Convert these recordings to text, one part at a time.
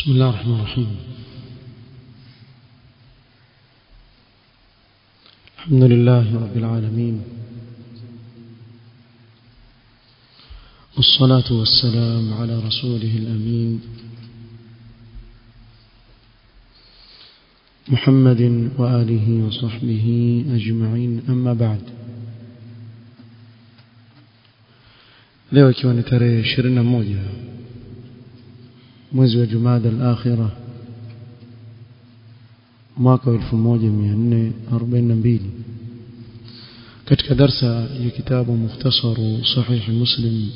بسم الله الرحمن الرحيم الحمد لله رب العالمين والصلاة والسلام على رسوله الأمين محمد وآله وصحبه أجمعين أما بعد leo ikiwa ni tarehe 21 mwezi wa Jumada al-Akhirah mwaka wa 1442 katika darsa ya kitabu mukhtasaru sahih muslim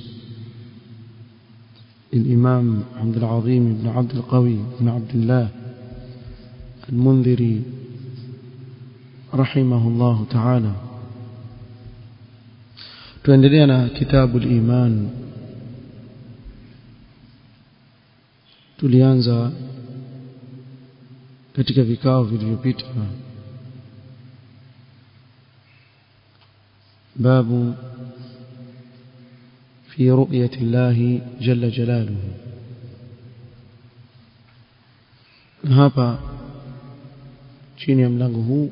الإمام عبد العظيم بن عبد القوي بن عبد الله المنذري رحمه الله تعالى tuendelea na kitabu al-iman tulianza katika vikao vilivyopita babu في رؤية الله جل جلاله hapa chini ya mlango huu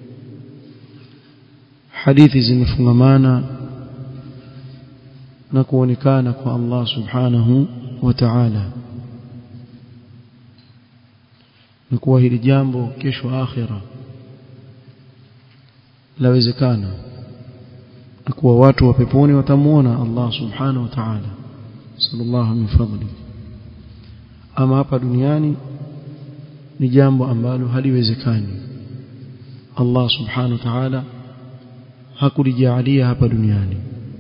hadithi zimefungamana na kuonekana kwa Allah subhanahu wa ta'ala na kuwa hili jambo kesho akhira lawezekana na kuwa watu wa peponi watamuona Allah subhanahu wa ta'ala sallallahu min fadli ama hapa duniani ni jambo ambalo haliwezekani Allah subhanahu wa ta'ala hakulijaalia hapa duniani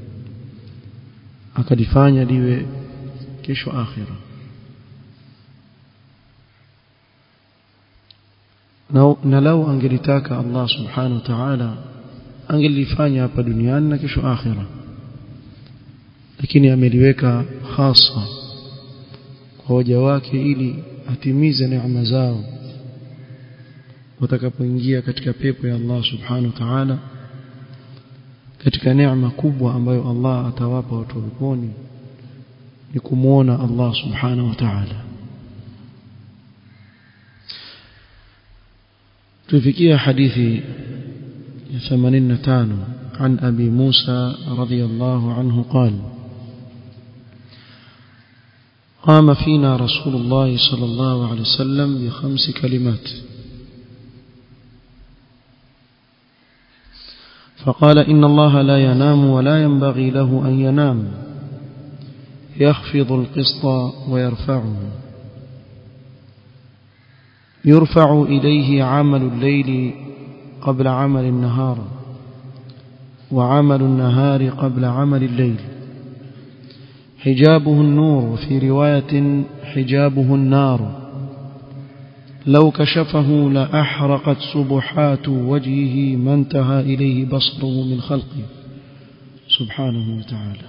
akalifanya liwe kesho akhira na, na lau angelitaka Allah subhanahu wa ta'ala angelifanya hapa duniani na kesho akhira lakini ameliweka hasa kwa waja wake ili atimize neema zao watakapoingia katika pepo ya Allah subhanahu wa ta'ala katika neema kubwa ambayo Allah atawapa watu wa peponi ni kumuona Allah subhanahu wa ta'ala tufikia hadithi ya 85 عن أبي موسى رضي الله عنه قال قام فينا رسول الله صلى الله عليه وسلم بخمس كلمات فقال إن الله لا ينام ولا ينبغي له أن ينام يخفض القسط ويرفعه يرفع إليه عمل الليل قبل عمل النهار وعمل النهار قبل عمل الليل حجابه النور وفي رواية حجابه النار لو كشفه لأحرقت سبحات وجهه ما انتهى إليه بصره من خلقه سبحانه وتعالى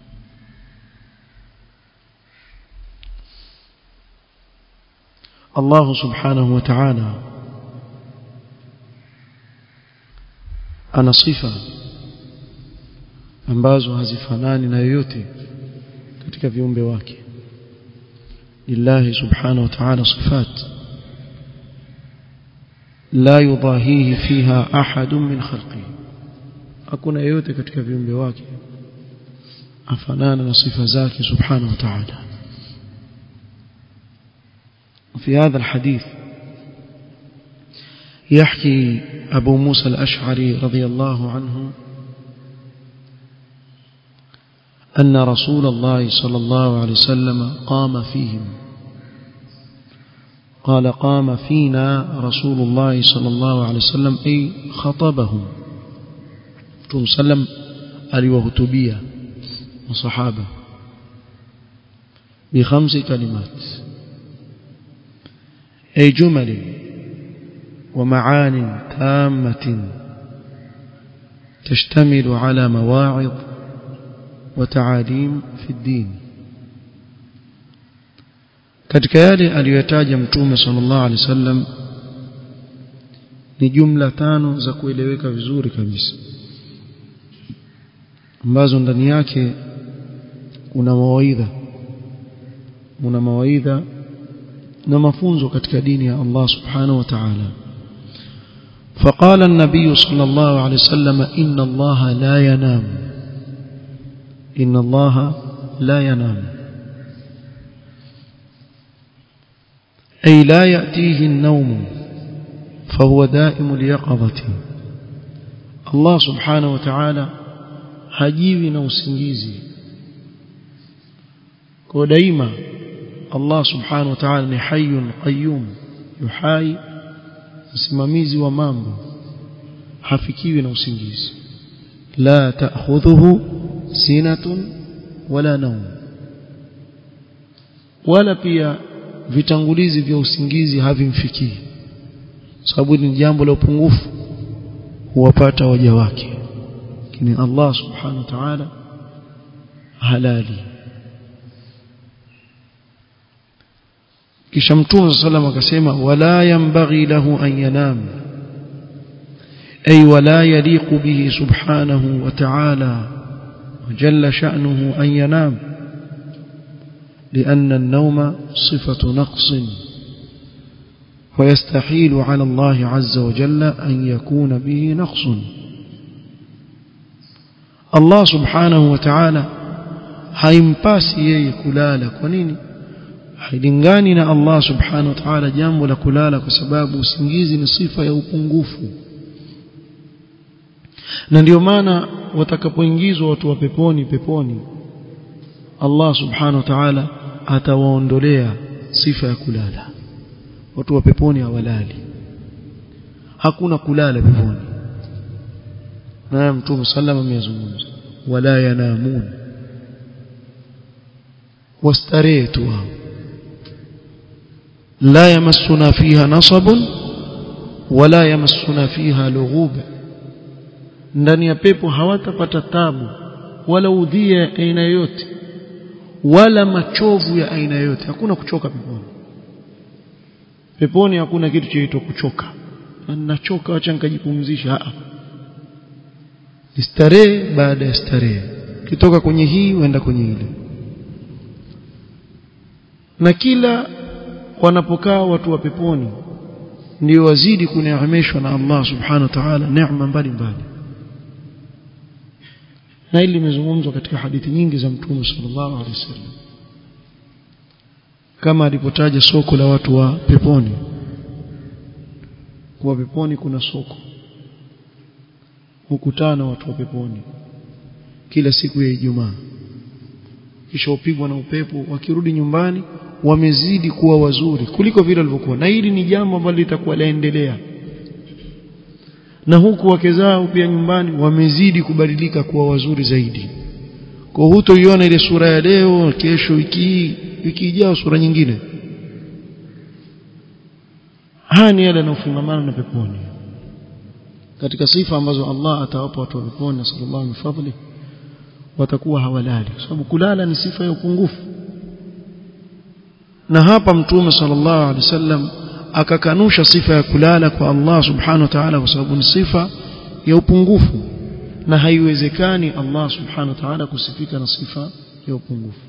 الله سبحانه وتعالى ana sifa ambazo hazifanani na yoyote katika viumbe wake lillahi subhanahu wa ta'ala sifat la yudahihi fiha ahadun min khalqihi hakuna yoyote katika viumbe wake afanana na sifa zake subhanahu wa ta'ala في هذا الحديث يحكي أبو موسى الأشعري رضي الله عنه أن رسول الله صلى الله عليه وسلم قام فيهم قال قام فينا رسول الله صلى الله عليه وسلم أي خطبهم ثم سلم aliwahutubia masahaba بخمس كلمات أي جمل ومعان تامة تشتمل على مواعظ وتعاليم في الدين katika yale aliyotaja mtume sallallahu alaihi wasallam ni jumla tano za kueleweka vizuri kabisa ambazo ndani yake kuna mawaidha una mawaidha na mafunzo katika dini ya Allah subhanahu wa ta'ala فقال النبي صلى الله عليه وسلم إن الله لا ينام إن الله لا ينام أي لا يأتيه النوم فهو دائم اليقظة الله سبحانه وتعالى hajiwi na usingizi kwa daima Allah subhanahu wa ta'ala ni hayyun qayyum yuhai msimamizi wa mambo hafikiwi na usingizi la ta'khudhuhu sinatun wala naum wala pia vitangulizi vya usingizi havimfikii sababu ni jambo la upungufu huwapata waja wake lakini Allah subhanahu wa ta'ala halali kisha mtume sallam akasema wala yanbaghi lahu an yanam ay wala yaliqu bihi subhanahu wa ta'ala jalla sha'nuhu an yanam لأن النوم صفة نقص ويستحيل على الله عز وجل أن يكون به نقص الله سبحانه وتعالى haimpasi yeye kulala kwa nini hailingani na Allah subhanahu wa ta'ala jambo la kulala kwa sababu usingizi ni sifa ya upungufu na ndio maana watakapoingizwa watu wa peponi peponi Allah subhanahu wa ta'ala atawaondolea sifa ya kulala watu wa peponi hawalali hakuna kulala peponi na mtume sallama amezungumza wala yanamun wastarehe tu wao la yamassuna fiha nasabun wala yamassuna fiha lughub ndani ya pepo hawatapata tabu wala udhia ya aina yoyote wala machovu ya aina yoyote hakuna kuchoka peponi peponi hakuna kitu chaitwa kuchoka nachoka acha nikajipumzisha a ni starehe baada ya starehe kitoka kwenye hii uenda kwenye ile na kila wanapokaa watu wa peponi ndio wazidi kuneemeshwa na Allah subhanahu wa ta'ala neema mbalimbali na hili limezungumzwa katika hadithi nyingi za mtume sallallahu alaihi wasallam kama alipotaja soko la watu wa peponi kwa peponi kuna soko hukutana watu wa peponi kila siku ya Ijumaa kisha upigwa na upepo wakirudi nyumbani wamezidi kuwa wazuri kuliko vile walivyokuwa na hili ni jambo ambalo litakuwa laendelea na huku wake zao pia nyumbani wamezidi kubadilika kuwa wazuri zaidi kwa hutoiona ile sura ya leo kesho wiki wiki ijayo sura nyingine haya ni yale yanayofungamana na peponi katika sifa ambazo Allah atawapa watu wa peponi na sallallahu alaihi fadhli watakuwa hawalali kwa sababu kulala ni sifa ya upungufu na hapa mtume sallallahu alaihi wasallam akakanusha sifa ya kulala kwa Allah subhanahu wa ta'ala kwa sababu ni sifa ya upungufu na haiwezekani Allah subhanahu wa ta'ala kusifika na sifa ya upungufu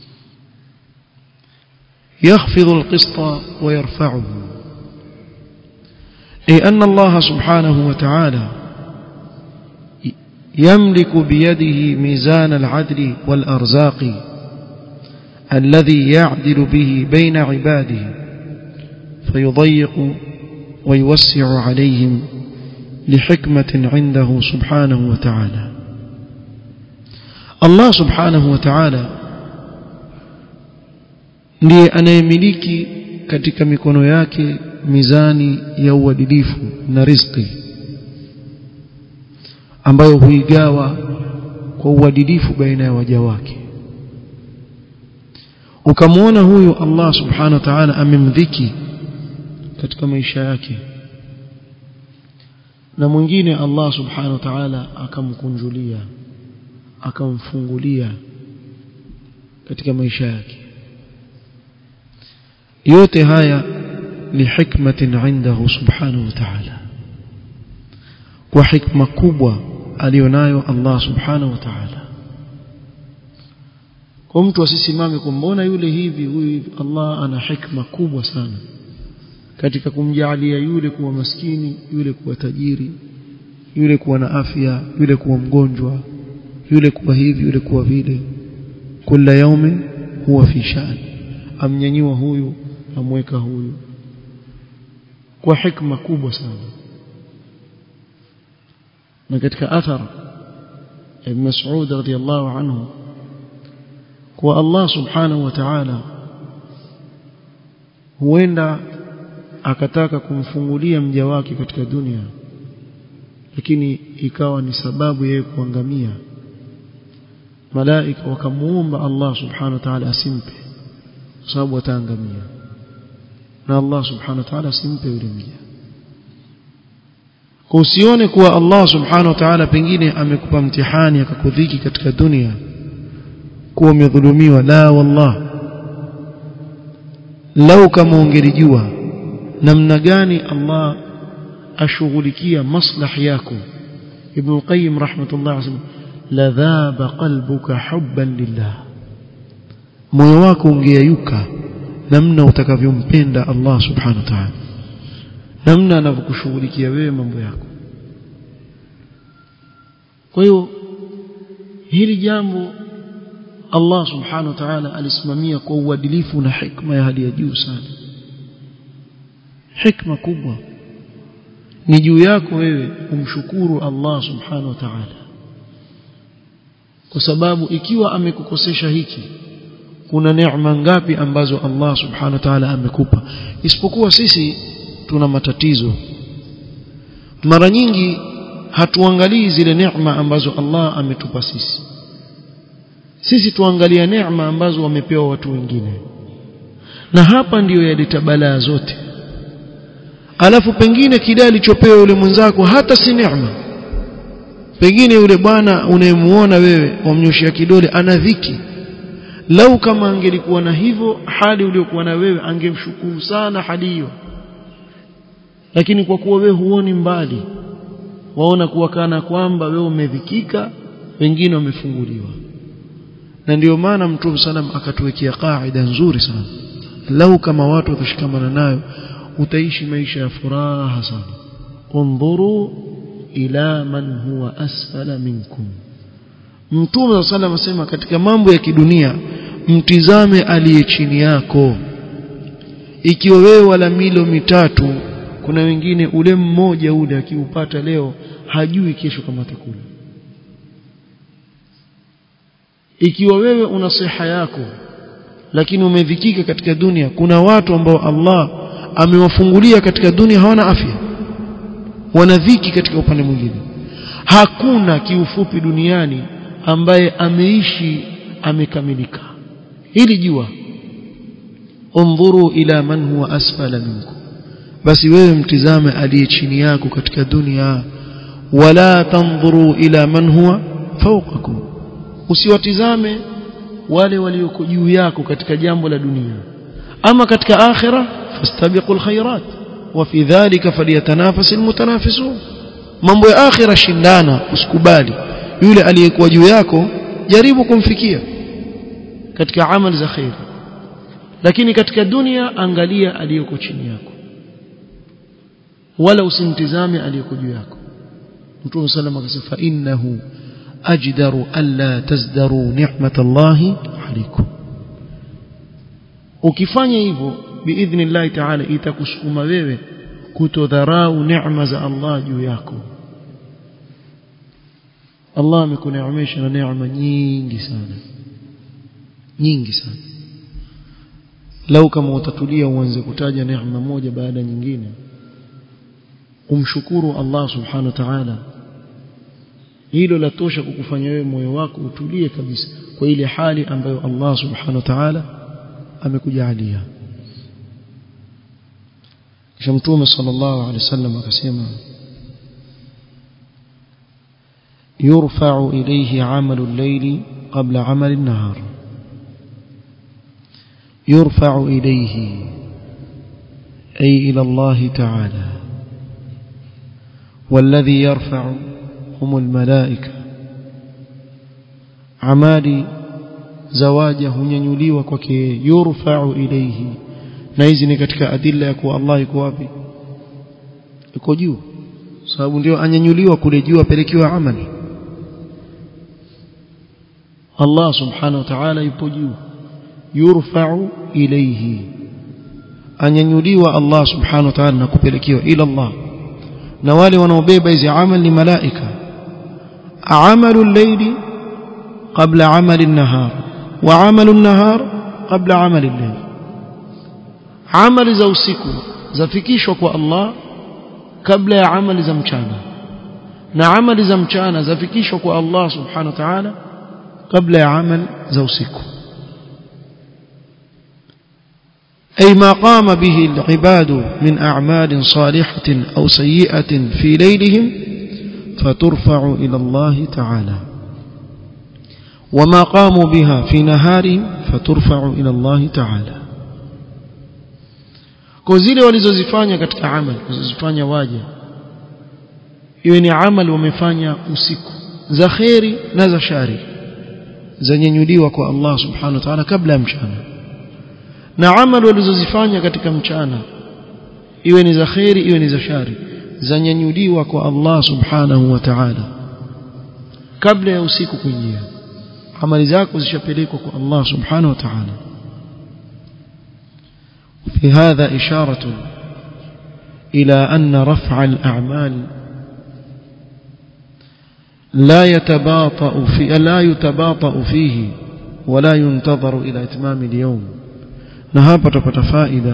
يخفض القسط ويرفعه أي أن الله سبحانه وتعالى يملك بيده ميزان العدل والأرزاق الذي يعدل به بين عباده فيضيق ويوسع عليهم لحكمة عنده سبحانه وتعالى الله سبحانه وتعالى ndiye anayemiliki katika mikono yake mizani ya uadilifu na riziki ambayo huigawa kwa uadilifu baina ya waja wake ukamwona huyu Allah subhanahu wa ta'ala amemdhiki katika maisha yake na mwingine Allah subhanahu wa ta'ala akamkunjulia akamfungulia katika maisha yake yote haya ni hikmatin indahu subhanahu wa ta'ala kwa hikma kubwa alionayo Allah subhanahu wa ta'ala kwa mtu asisimame kumbona yule hivi huyu hivi Allah ana hikma kubwa sana katika kumjalia yule kuwa maskini yule kuwa tajiri yule kuwa na afya yule kuwa mgonjwa yule kuwa hivi yule kuwa vile kila yaumin huwa fi shan amnyanyua huyu amweka huyu kwa hikma kubwa sana na katika athar ibn Mas'ud radiyallahu anhu kwa Allah subhanahu wa ta'ala huenda akataka kumfungulia mja wake katika dunia lakini ikawa ni sababu yeye kuangamia malaika wakamuomba Allah subhanahu wa ta'ala asimpe kwa sababu ataangamia na Allah subhanahu wa ta'ala asimpe yule mja kwa usione kuwa Allah subhanahu wa ta'ala pengine amekupa mtihani akakudhiki katika dunia kuwa umedhulumiwa la wallah lau kama ungelijua namna gani Allah ashughulikia maslahi yako Ibn Qayyim rahmatullah alayhi la dhaba qalbuka hubban lillah moyo wako ungeyayuka namna utakavyompenda Allah subhanahu wa ta'ala namna anavyokushughulikia wewe mambo yako kwa hiyo hili jambo Allah subhanahu wa ta'ala alisimamia kwa uadilifu na hikma ya hali ya juu sana hikma kubwa ni juu yako wewe umshukuru Allah subhanahu wa ta'ala kwa sababu ikiwa amekukosesha hiki kuna neema ngapi ambazo Allah subhanahu wa ta'ala amekupa isipokuwa sisi tuna matatizo mara nyingi hatuangalii zile neema ambazo Allah ametupa sisi sisi tuangalia neema ambazo wamepewa watu wengine na hapa ndiyo yaleta balaa zote alafu pengine kile alichopewa yule mwenzako hata si neema pengine yule bwana unayemuona wewe wamnyoshia kidole ana dhiki lau kama angelikuwa na hivyo hali uliokuwa na wewe angemshukuru sana hali hiyo lakini kwa kuwa wewe huoni mbali waona kuwa kana kwamba wewe umedhikika wengine wamefunguliwa na ndio maana mtume salam akatuwekea kaida nzuri sana lau kama watu watashikamana nayo utaishi maisha ya furaha sana undhuru ila man huwa asfala minkum mtume salam asema katika mambo ya kidunia mtizame aliye chini yako ikiwa wewe wala milo mitatu kuna wengine ule mmoja ule akiupata leo hajui kesho kama atakula ikiwa wewe una siha yako lakini umedhikika katika dunia kuna watu ambao Allah amewafungulia katika dunia hawana afya wana dhiki katika upande mwingine hakuna kiufupi duniani ambaye ameishi amekamilika hili jua undhuru ila man huwa asfala minkum basi wewe mtizame aliye chini yako katika dunia wala tanzuru ila man huwa fawqakum usiwatizame wale walioko juu yako katika jambo la dunia ama katika akhira fastabiqul khairat wa fi dhalika falyatanafasul mutanafisun mambo ya akhira shindana usikubali yule aliyekuwa juu yako jaribu kumfikia katika amali za khair lakini katika dunia angalia aliyoko chini yako wala usimtizame aliyeko juu yako Mtume sallam akasema fa innahu ajdaru alla tazdaru ni'matallahi alaykum ukifanya hivyo biidhnillah ta'ala itakusukuma wewe kutodharau neema za Allah juu yako Allah amekuneemesha na neema nyingi sana nyingi sana lau kama utatulia uanze kutaja neema moja baada nyingine umshukuru Allah subhanahu wa ta'ala hilo latosha kukufanya wewe moyo wako utulie kabisa kwa ile hali ambayo Allah subhanahu wa ta'ala amekujalia kisha mtume sallallahu alaihi wasallam akasema يرفع إليه عمل الليل قبل عمل النهار يرفع إليه أي إلى الله تعالى والذي يرفع هم الملائكة عمالي zawaja hunyanyuliwa kwake yurfa'u ilayhi na hizi ni katika adilla ya kuwa Allah yuko wapi yuko juu sababu ndio anyanyuliwa kule juu apelekiwa amali Allah subhanahu wa ta'ala yupo juu yurfa'u ilayhi anyanyuliwa Allah subhanahu wa ta'ala na kupelekiwa ila Allah na wale wanaobeba hizi amali ni malaika amalu al-layli qabla amali an-nahar wa amalu an-nahar qabla amali al-layl amali za usiku zafikishwa kwa Allah kabla ya amali za mchana na amali za mchana zafikishwa kwa Allah subhanahu wa ta'ala kabla ya amali za usiku أي ما قام به العباد من أعمال صالحة أو سيئة في ليلهم فترفع إلى الله تعالى وما قاموا بها في نهارهم فترفع إلى الله تعالى kwa zile walizozifanya katika amal walizozifanya waja iwe ni amal wamefanya usiku za kheri na za shari zanyenyuliwa kwa Allah subhanahu wa ta'ala kabla ya mchana na amal walizozifanya katika mchana iwe ni za kheri iwe ni za shari zanyanyuliwa kwa Allah subhanahu wa ta'ala kabla ya usiku kuingia amali zako zishapelekwa kwa Allah subhanahu wa ta'ala في هذا إشارة إلى أن رفع الأعمال لا يتباطأ في لا يتباطأ فيه ولا ينتظر إلى إتمام اليوم نهابة فائدة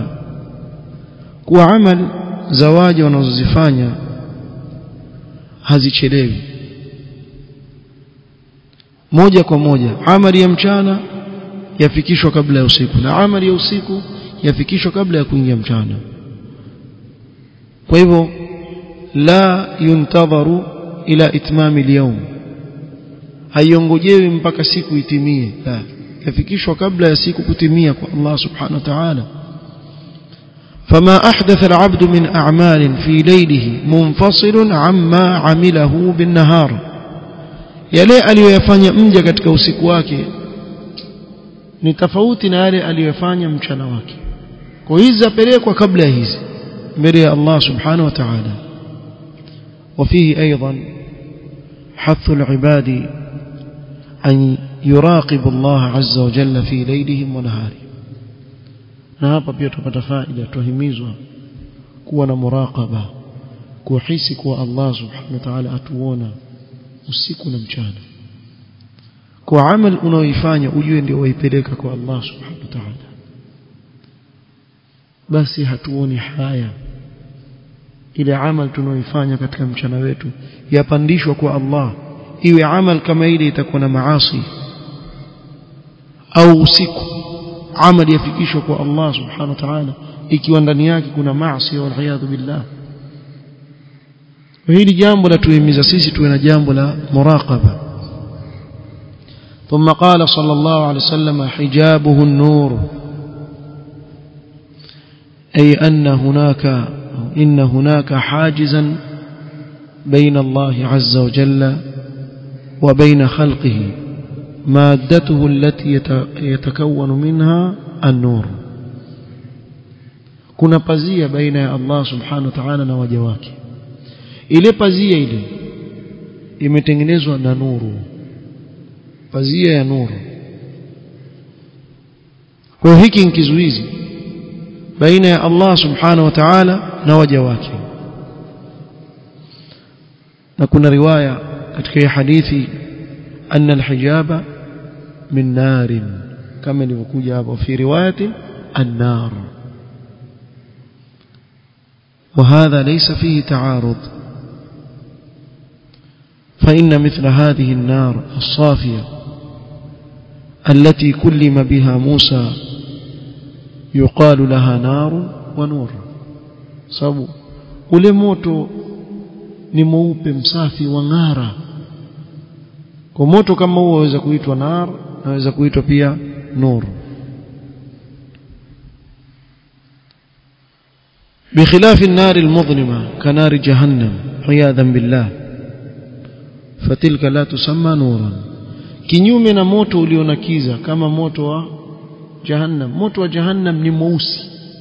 وعمل زواج ونزفانيا hazichelewi moja kwa moja amali ya mchana yafikishwa kabla ya usiku na amali ya usiku yafikishwa kabla ya kuingia mchana kwa hivyo la yuntadharu ila itmami al-yawm haiongojewi mpaka siku itimie la yafikishwa kabla ya siku kutimia kwa Allah subhanahu wa ta'ala فما أحدث العبد من أعمال في ليله منفصل عما عمله بالنهار yale aliyoyafanya mja katika usiku wake ni tofauti na yale aliyofanya mchana wake kwa hizi zapelekwa kabla ya hizi mbele ya Allah subhanahu wa ta'ala وفيه أيضا حث العباد أن يراقب الله عز وجل في ليلهم ونهارهم na hapa pia tupata faida tuhimizwa kuwa na muraqaba kuhisi kuwa Allah subhanahu wa ta'ala atuona usiku na mchana kwa amal unaoifanya ujue ndio waipeleka kwa Allah subhanahu wa ta'ala basi hatuoni haya ile amal tunaoifanya katika mchana wetu yapandishwa kwa Allah iwe amal kama ile itakuwa na maasi au usiku amal yafikishwa kwa Allah subhanahu wa ta'ala ikiwa ndani yake kuna maasi wal iyadhu billah hili jambo la tuhimiza sisi tuwe na jambo la muraqaba ثم قال صلى الله عليه وسلم حجابه النور أي أن هناك إن هناك حاجزا بين الله عز وجل وبين خلقه مادته التي يتكون منها النور kuna pazia baina ya Allah subhanahu wa ta'ala na waja wake ile pazia ile imetengenezwa na nuru pazia ya nuru kwa hiki ni kizuizi baina ya Allah subhanahu wa ta'ala na waja wake na kuna riwaya katika hadithi anna alhijaba min narin kama ilivyokuja hapo fi riwayati an-nar وهذا ليس فيه تعارض فإن مثل هذه النار الصافية التي كلم بها موسى يقال لها نار ونور sababu ule moto ni mweupe msafi wa ng'ara kwa moto kama huo waweza kuitwa nar naweza kuitwa pia nur بخلاف النار المظلمة كنار جهنم عياذا بالله فتلك لا تسمى نورا kinyume na moto ulionakiza kama moto wa jahannam moto wa jahannam ni mweusi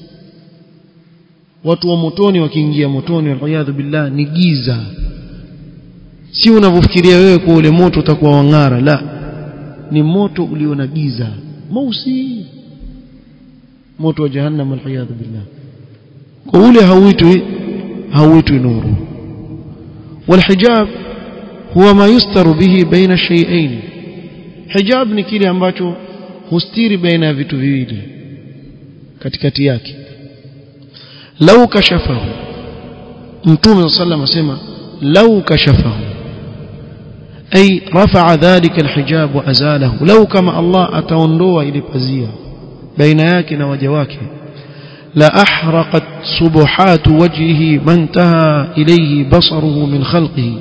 watu wa motoni wakiingia motoni waliyadhu billah ni giza si unavyofikiria wewe kwa ule moto utakuwa wang'ara la ni moto ulio na giza mweusi moto wa jahannam waliyadhu billah kwa ule hauitwi hauitwi nuru والحجاب هو ما يستر به بين الشيئين hijab ni kile ambacho hustiri baina ya vitu viwili katikati yake lau kashafahu mtume sallam asema lau kashafahu ay rafa'a dhalika alhijab wa azalahu lau kama Allah ataondoa ile pazia baina yake na waja wake la ahraqat subuhat wajhihi man taha ilayhi basaruhu min khalqihi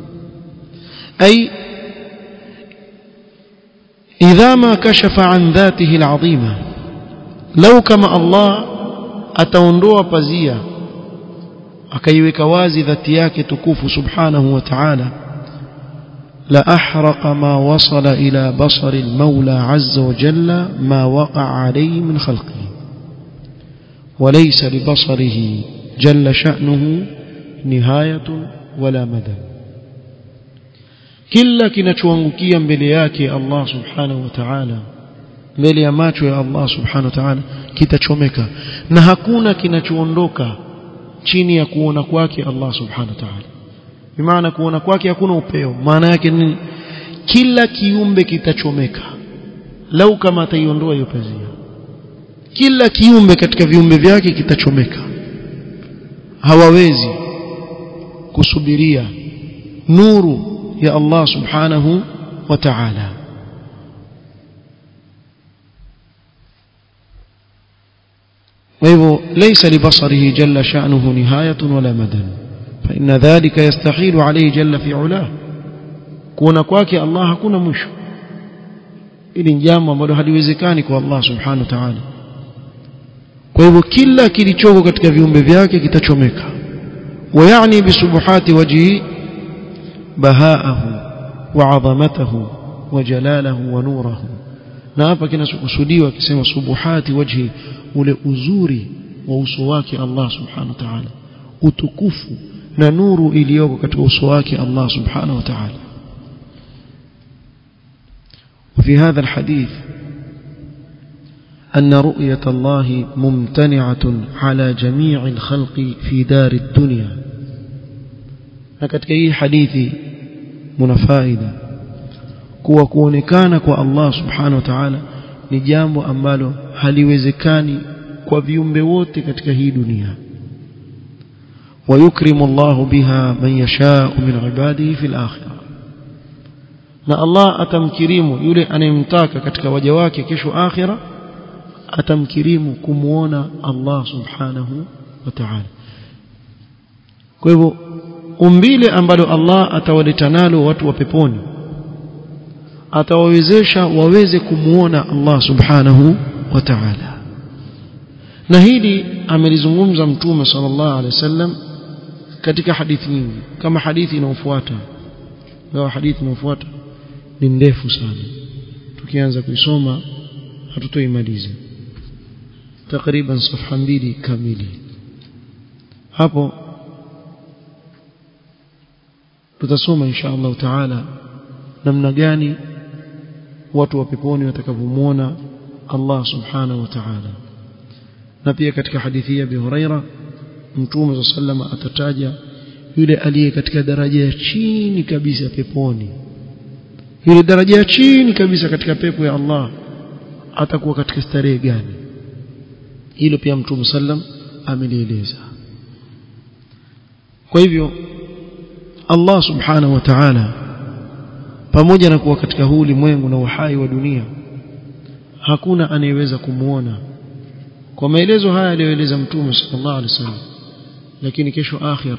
ay إذا ما كشف عن ذاته العظيمة لو كما الله ataondoa pazia akaiweka wazi dhati yake tukufu subhanahu wa ta'ala la ahraqa ma wasala ila basari al-maula azza wa jalla ma waqa'a alayhi min khalqihi وليس لبصره جل شأنه نهاية ولا مدى kila kinachoangukia mbele yake Allah subhanahu wa ta'ala mbele ya macho ya Allah subhanahu wa ta'ala kitachomeka na hakuna kinachoondoka chini ya kuona kwake Allah subhanahu wa ta'ala bimaana kuona kwake hakuna upeo maana yake ni kila kiumbe kitachomeka lau kama ataiondoa hiyo pazia kila kiumbe katika viumbe vyake kitachomeka hawawezi kusubiria nuru ya Allah subhanahu wa ta'ala وهو ليس لبصره جل شأنه نهاية ولا مدى فإن ذلك يستحيل عليه جل في علاه كون kwake Allah hakuna mwisho ili jambo ambalo haliwezekani kwa Allah subhanahu wa ta'ala kwa hivyo kila kilichoko katika viumbe vyake kitachomeka ويعني بسبحات وجهه بهاءه وعظمته وجلاله ونوره na hapa kinachokusudiwa akisema subuhati wajhi ule uzuri wa uso wake Allah subhanahu wa ta'ala utukufu na nuru iliyoko katika uso wake Allah subhanahu wa ta'ala وفي هذا الحديث أن رؤية الله ممتنعة على جميع الخلق في دار الدنيا katika hii hadithi muna faida kuwa kuonekana kwa Allah subhanahu wa ta'ala ni jambo ambalo haliwezekani kwa viumbe wote katika hii dunia ويكرم الله بها من يشاء من عباده في الآخرة na Allah atamkirimu yule anayemtaka katika waja wake kesho akhira atamkirimu kumuona Allah subhanahu wa ta'ala kwa hivyo umbile ambalo Allah atawaleta nalo watu wa peponi atawawezesha waweze kumuona Allah subhanahu wa ta'ala na hili amelizungumza mtume sallallahu alaihi wasallam katika hadithi nyingi kama hadithi inayofuata ingawa hadithi inayofuata ni ndefu sana tukianza kuisoma hatutoimaliza takriban safha mbili kamili hapo tutasoma insha Allah taala namna gani watu wa peponi watakavyomuona Allah subhanahu wa ta'ala na pia katika hadithi ya Abi Huraira Mtume sallam atataja yule aliye katika daraja ya chini kabisa peponi yule daraja ya chini kabisa katika pepo ya Allah atakuwa katika starehe gani hilo pia Mtume sallam amelieleza kwa hivyo Allah subhanahu wa ta'ala pamoja na kuwa katika huu ulimwengu na uhai wa dunia hakuna anayeweza kumuona kwa maelezo haya aliyoeleza mtume sallallahu alaihi wasallam lakini kesho akhira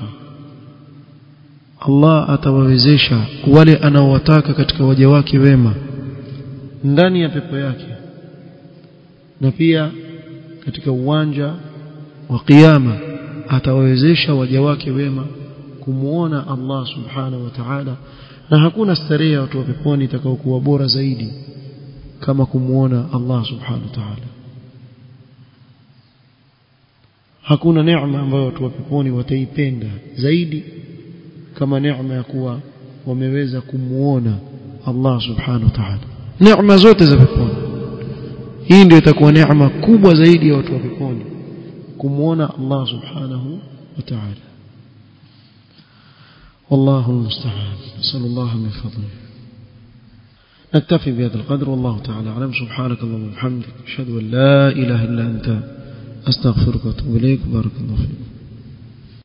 Allah atawawezesha wale anaowataka katika waja wake wema ndani ya pepo yake na pia katika uwanja wa kiyama atawawezesha waja wake wema kumuona Allah subhanahu wa ta'ala na hakuna starehe ya watu wa peponi itakayokuwa bora zaidi kama kumuona Allah subhanahu wa ta'ala hakuna neema ambayo watu wa peponi wataipenda zaidi kama neema ya kuwa wameweza kumuona Allah subhanahu wa ta'ala neema zote za peponi hii ndio itakuwa neema kubwa zaidi ya watu wa peponi kumuona Allah subhanahu wa ta'ala والله المستعان نسأل الله من فضله نكتفي بهذا القدر والله تعالى أعلم سبحانك اللهم وبحمدك أشهد أن لا إله إلا أنت أستغفرك وأتوب إليك بارك الله فيك